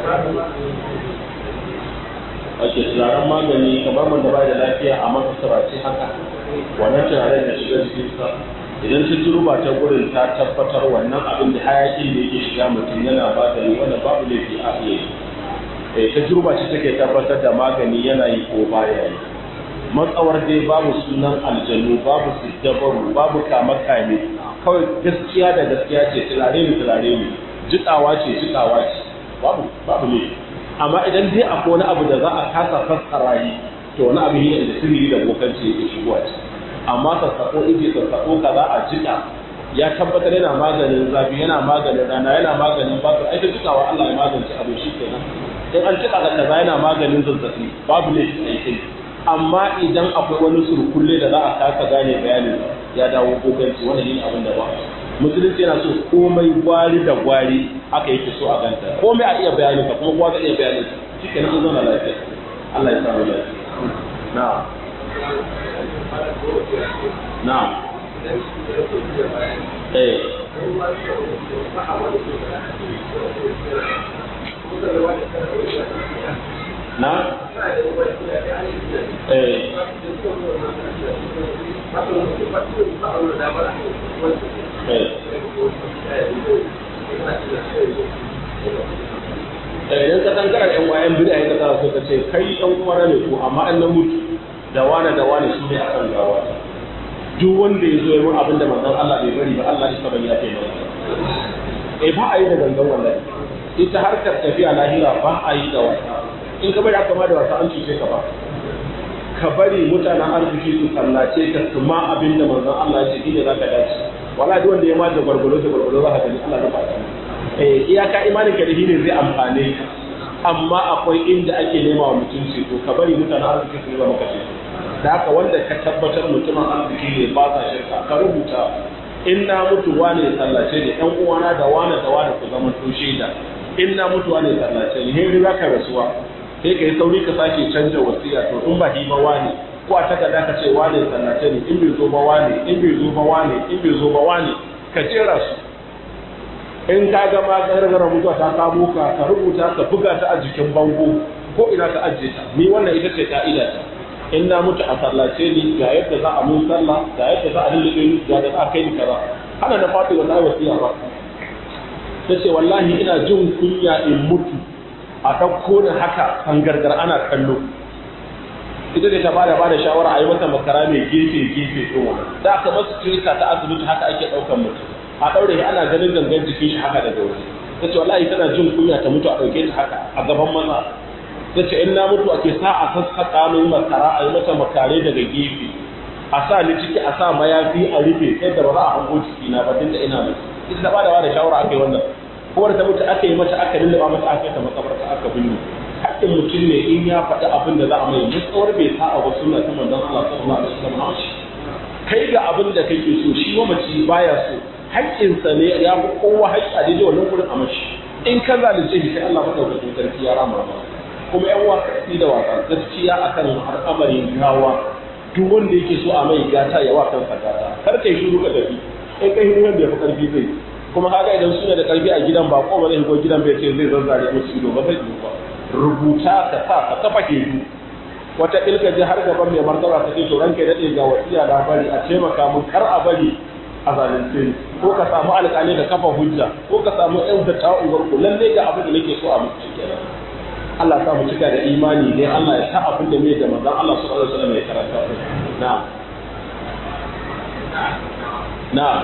ake turaren magani kamar wanda ba da lafiya a masa turace haka wannan turaren da shiga jikinsa idan ta turuba ta gurin ta tabbatar wannan abin da hayakin da yake shiga mutum yana ba da wanda babu laifi a iya yi eh tajruba ce take tabbatar da magani yana yi ko baya yi matsawar dai babu sunan aljanu babu siddabaru babu kama kame kawai gaskiya da gaskiya ce turare ne turare ne jikawa ce jikawa ce babu babu ne amma idan dai akwai wani abu da za a kasa fassara yi to wani abu ne da sirri da bokanci yake shigowa ce amma sassako ije sassako kaza a jika ya tabbatar yana maganin zafi yana maganin rana yana maganin babu ai ta jikawa Allah ya magance abu shi kenan in an jika da kaza yana maganin zazzabi babu ne shi kai amma idan akwai wani surkulle da za a kasa gane bayanin ya dawo bokanci wannan ne abin da ba musulunci yana so komai gwari da gwari aka yake so a ganta komai a iya bayanin ka kuma kowa zai iya bayanin ka shikenan an zauna lafiya Allah ya samu lafiya na'am na'am eh na eh idan ka tankara yan wayan bida ya kasa so ka ce kai yan uwara ne ko amma an na mutu da wane da wane su ne akan gawa duk wanda ya zo ya mun abin da manzon Allah bai bari ba Allah ya ban ya kai masa eh ba a yi da gangan wallahi ita harkar tafiya lahira ba a yi da wasa in ka bari aka ma da wasa an cuce ka ba ka bari mutanen arziki su sallace ka su ma abin da manzon Allah ya ce shine zaka dace wala duk wanda ya ma da gwargwaro da gwargwaro za ka gani Allah ya ba eh iyaka imanin ka da shine zai amfane ka amma akwai inda ake nema wa mutunci to ka bari mutanen arziki su zama kashe da haka wanda ka tabbatar mutumin arziki ne ba sa shirka ka rubuta in na mutu wane ya sallace ne ɗan uwana da wane da wane ku zama to shaida in na mutu wane ya sallace ne heri za ka rasuwa sai ka yi sauri ka sake canja wasiya to in ba hi ba wane ko a takarda ka ce wane ya sallace ne in bai zo ba wane in bai zo ba wane in bai zo ba wane ka jera su in ka ga ma gargara mutuwa ta kamo ka ka rubuta ka buga ta a jikin bango ko ina ka ajiye ta ni wannan ita ce ka'ida ta in na mutu a sallace ni ga yadda za a mun sallah ga yadda za a lullube ni ga yadda za a kai ni kaza hana na fati wallahi wasiya ba ta ce wallahi ina jin kunya in mutu a ɗauko ni haka kan gargar ana kallo ita da ta bada bada shawara a yi mata makara mai gefe gefe ɗin wannan da aka masu kirista ta asibiti haka ake ɗaukan mutum a ɗaure shi ana ganin gangan jikin shi haka daga waje ta ce wallahi tana jin kunya ta mutu a ɗauke ta haka a gaban maza ta ce in na mutu ake sa a sassaƙa min makara a yi mata makare daga gefe a sa ni ciki a sa mayafi a rufe sai da ba za a hango ciki na ba tunda ina mutu ita ta bada bada shawara aka yi wannan kowar ta mutu aka yi mata aka lullaba mata aka yi ta makabarta aka binne haƙƙin mutum ne in ya faɗi abin da za a mai mutsawar bai sa a wasu suna ta manzon Allah sallallahu alaihi wasallam kai ga abin da kake so shi mamaci baya so haƙƙinsa ne ya fi kowa haƙƙi a daidai wannan gurin a mashi in ka zalunce shi sai Allah madaukakin sarki ya rama ba kuma yan wasa da wasa gaskiya akan al'amarin gawa duk wanda yake so a mai gata ya wa kansa gata kar kai shiru ka tafi in kai shiru da ya fi karfi zai kuma haka idan suna da karfi a gidan ba ko ba zai go gidan bai ce zai zazzare musu ido ba zai yi ba rubuta ka sa ka kafa ke wata ilka ji har gaban mai martaba ta ce to ranka ya dade ga wasiya da bari a taimaka mun kar a bari a zalunce ni ko ka samu alƙali ka kafa hujja ko ka samu ƴan da ta'uwar ku lalle ga abin da nake so a mutu kenan Allah sa mu cika da imani ne Allah ya sa abin da mai da manzon Allah sallallahu alaihi wasallam ya karanta na'am na'am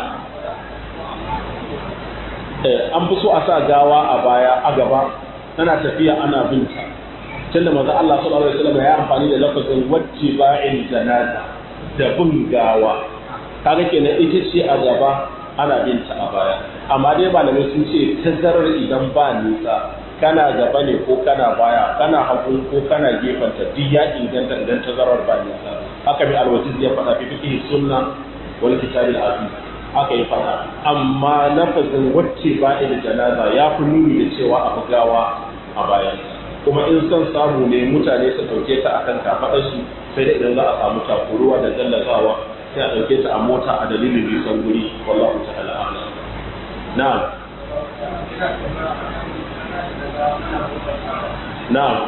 eh an fi so a sa gawa a baya a gaba tana tafiya ana binta tunda manzon Allah sallallahu alaihi wasallam ya amfani da lafazin wattiba'il janaza da bin gawa kaga kenan ita ce a gaba ana binta a baya amma dai malamai sun ce tazarar idan ba nisa kana gaba ne ko kana baya kana hagu ko kana gefanta duk ya inganta idan tazarar ba nisa haka mai alwajiz ya faɗa fi fiqh sunna wal kitab al aziz haka ya faɗa amma lafazin wacce ba da janaza ya fi nuni da cewa a bugawa a bayan kuma in son samu ne mutane su ɗauke ta akan kafaɗarsu sai da idan za a samu takuruwa da gallazawa sai a ɗauke ta a mota a dalilin nisan guri wallahu ta'ala a'lam na'am na'am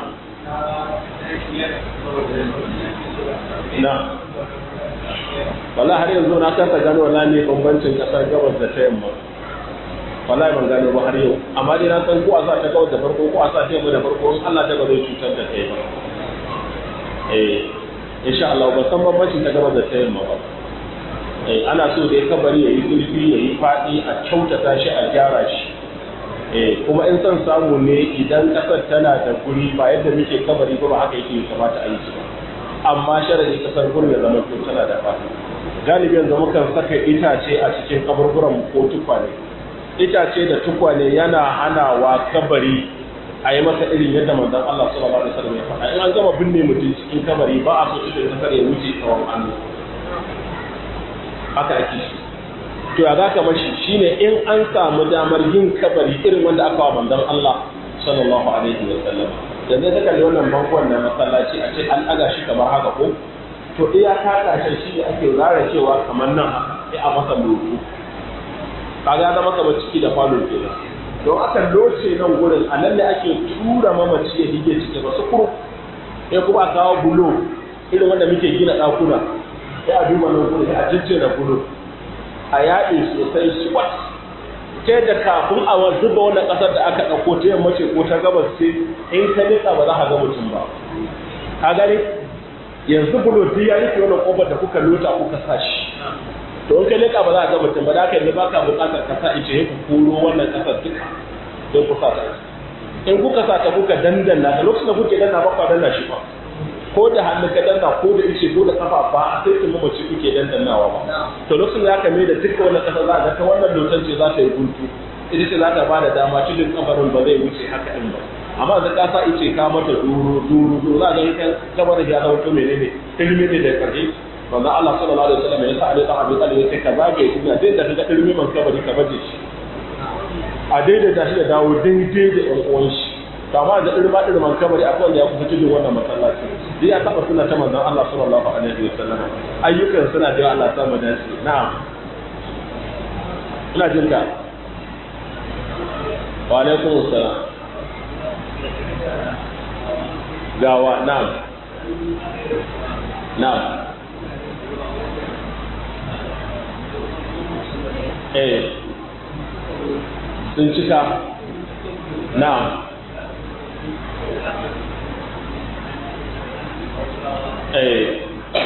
na'am wala har yanzu na kasa gano wala ne bambancin kasar gabas da ta yamma wallahi ban gano ba har yau amma dai na san ko a sa ta gabas da farko ko a sa ta yamma da farko in Allah ta ba zai cutar da kai ba eh insha Allah ba san bambancin ta gabas da ta yamma ba eh ana so dai kabari yayi zurfi yayi fadi a kyautata shi a gyara shi eh kuma in son samu ne idan kasar tana da guri ba yadda muke kabari ba ba haka yake kamata a yi shi ba amma sharadi kasar gurin ya zama tana da fadi galibi yanzu mukan saka itace a cikin kaburburan ko tukwane itace da tukwane yana hanawa kabari a yi masa irin yadda manzon Allah sallallahu alaihi wasallam ya faɗa in an gama binne mutum cikin kabari ba a so cikin kasar ya wuce tsawon hannu haka ake shi to ya zaka mashi shine in an samu damar yin kabari irin wanda aka wa manzon Allah sallallahu alaihi wasallam yanzu ta kalli wannan bankon na masallaci a ce an ɗaga shi kamar haka ko to iya ta kashe shi ne ake zara cewa kamar nan haka sai a masa loto kaga zama kamar ciki da falo kenan don aka loce nan gurin a nan ne ake tura mamaci ya hige ciki ba su kuru sai kuma a kawo bulo irin wanda muke gina ɗakuna sai a duba nan gurin sai a jijjera bulo a yaɗe sosai swat ta yadda kafin a zuba wannan ƙasar da aka ɗauko ta yamma ce ko ta gabas ce in ka nika ba za ka ga mutum ba ka gani yanzu bulo duk ya rufe wannan ƙofar da kuka lota kuka sa shi to in ka nika ba za ka ga mutum ba da haka yanzu ba ka buƙatar ka sa ice ku koro wannan ƙasar duka don ku sa ta in kuka sa ta kuka dandanna da lokacin da kuke danna ba ku danna shi ba ko da hannu ka danna ko da ice ko da kafa ba a sai kin mamaci kuke dandannawa ba to lokacin da aka mai da duka wannan kasa za ga ta wannan lotan ce za ta yi guntu ita ce za ta ba da dama cikin kabarin ba zai wuce haka din ba amma da ka sa ice ka mata duru duru duru za ga ita kabarin ya zama to menene ilmi ne da karshe wanda Allah sallallahu alaihi wasallam ya sa Ali dan Abi Talib ya ce ka zagaye duniya dai da kaga ilmi man kabari ka baje shi a daidaita shi da dawo daidai da ƴan uwan shi kama da irma irman kabari akwai wanda ya kusa cikin wannan masallaci dai ya taba suna ta manzon Allah sallallahu alaihi wa sallam ayyukan suna da Allah sa mu dace na'am ina jin ka wa alaikum assalam gawa na'am na'am eh sun cika na'am eh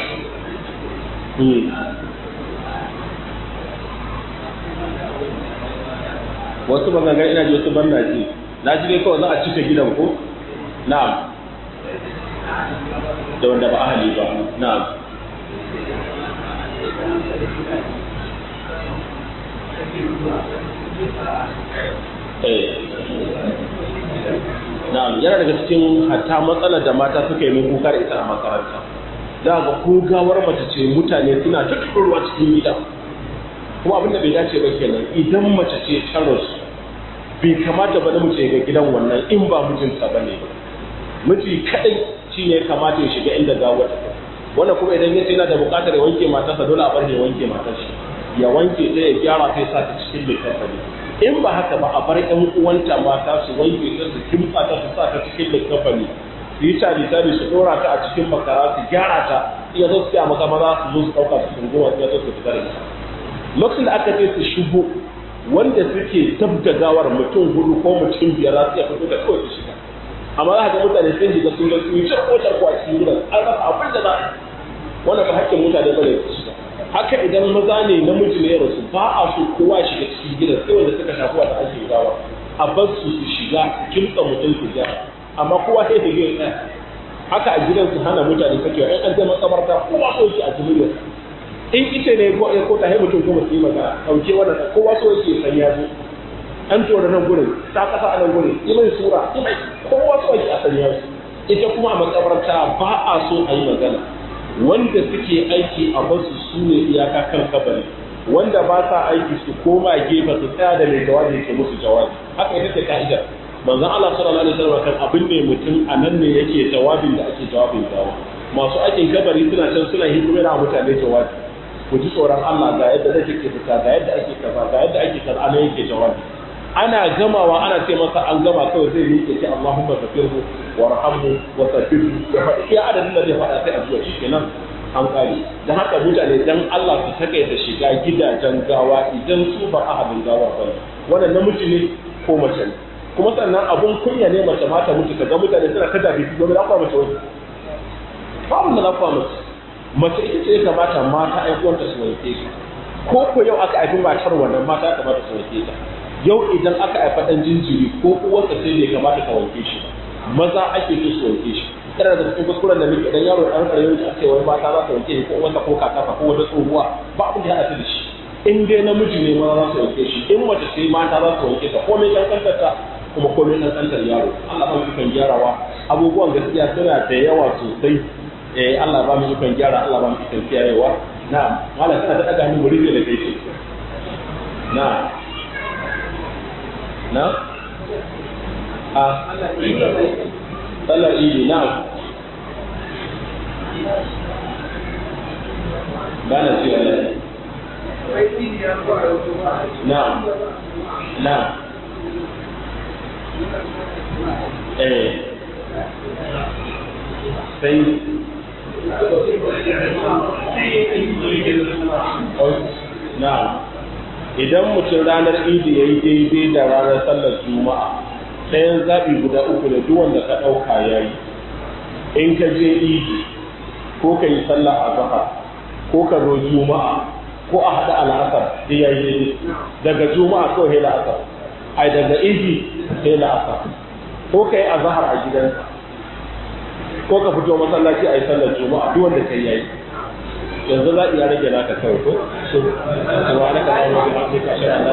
hmm wasu bangangan ina ji wasu banna ji na ji dai kawai za a cika gidan ko na'am da wanda ba ahali ba na'am eh na'am yana daga cikin hatta matsalar da mata suka yi min kuka da ita a makaranta da ga ko gawar mace ce mutane suna ta turuwa cikin gida kuma abin da bai dace ba kenan idan mace ce ta rasu bai kamata ba namiji ga gidan wannan in ba mijinta ba ne miji kadai shi ne kamata ya shiga inda gawar ta wannan kuma idan yace yana da buƙatar ya wanke matarsa dole a bar ya wanke matarsa ya wanke ta ya gyara ta ya sa ta cikin littafi in ba haka ba a bar ƴan uwanta mata su wanke ta su kimtsa ta su sa ta cikin littafi su yi tari tari su ɗora ta a cikin makara su gyara ta iya zo su a maka maza su zo su ɗauka su sunguwa su zo su fita da ita lokacin da aka ce su shigo wanda suke dab da gawar mutum hudu ko mutum biyar za su iya fito da kawai su shiga amma za ka ga mutane sun shiga sun ga sun yi ko tarko a cikin gidan an rasa abin da za a wannan ba hakkin mutane ba ne su shiga haka idan maza ne namiji ne ya rasu ba a so kowa ya shiga cikin gidan sai wanda suka shafi wata ake gawa a bar su su shiga su kimtsa mutum su gyara amma kowa sai ta gina ɗaya haka a gidan su hana mutane sakewa in an je makabarta kowa so yake a jimiliyar in ita ne ko ko ta mutum ko su yi magana dauke wannan kowa so yake san ya zo an tora nan gurin ta kasa a nan gurin yi mai sura yi mai kowa so yake a san ya zo ita kuma a makabarta ba a so a yi magana wanda suke aiki a basu su ne iyaka kan kabari wanda ba sa aiki su koma gefe su tsaya da mai jawabi ke musu jawabi haka ita ce ka'idar manzon Allah sallallahu alaihi wasallam kan abin ne mutum a nan ne yake jawabin da ake jawabin gawa masu aikin kabari suna can suna hikimar mutane jawabi ku ji tsoron Allah ga yadda zai take fita ga yadda ake kaza ga yadda ake kaza ana yake jawabi ana gamawa ana ce masa an gama kawai zai yi ce Allahumma ghafirhu warhamhu wa sabbirhu ya faɗi iya adadin da zai faɗa sai a zuwa shikenan an kare don haka mutane dan Allah su takaita shiga gidajen gawa idan su ba ahadin gawa ba wannan namiji ne ko mace ne kuma sannan abun kunya ne mace mata mutu kaga mutane suna ta dabi su gobe lafa mace wani babu da lafa mace mace ita ce ya kamata mata aikuwanta su wanke su ko ko yau aka haifi matar wannan mata ya kamata su wanke ta yau idan aka haifa dan jinjiri ko uwarsa sai bai kamata ka wanke shi maza ake so su wanke shi kana da cikin kuskuren da muke idan yaro dan karayo a ce wai mata za su wanke ko uwarsa ko kakarsa ko wata tsohuwa ba abin da ya haɗu da shi in dai namiji ne maza za su wanke shi in mace sai mata za su wanke ta komai kankantar ta kuma komai kankantar yaro Allah ba mu kan gyarawa abubuwan gaskiya suna da yawa sosai eh Allah ba mu kan gyara Allah ba mu kan kiyayewa na'am malam kana ta daga hannu muri da kai ce na'am na a sallar idi na'am ba na ce wani na'am na'am eh sai na'am idan mutum ranar idi ya yi daidai da ranar sallar juma'a ɗayan zaɓi guda uku da duk wanda ka ɗauka ya yi in ka je idi ko ka yi sallah a zahar ko ka zo juma'a ko a haɗa al'asar da ya yi daidai daga juma'a ko hela asar ai daga idi hela asar ko ka yi a zahar a gidanka ko ka fito masallaci a yi sallar juma'a duk wanda ka yi yanzu za iya rage naka kawai ko su wa naka da wani mafi kashe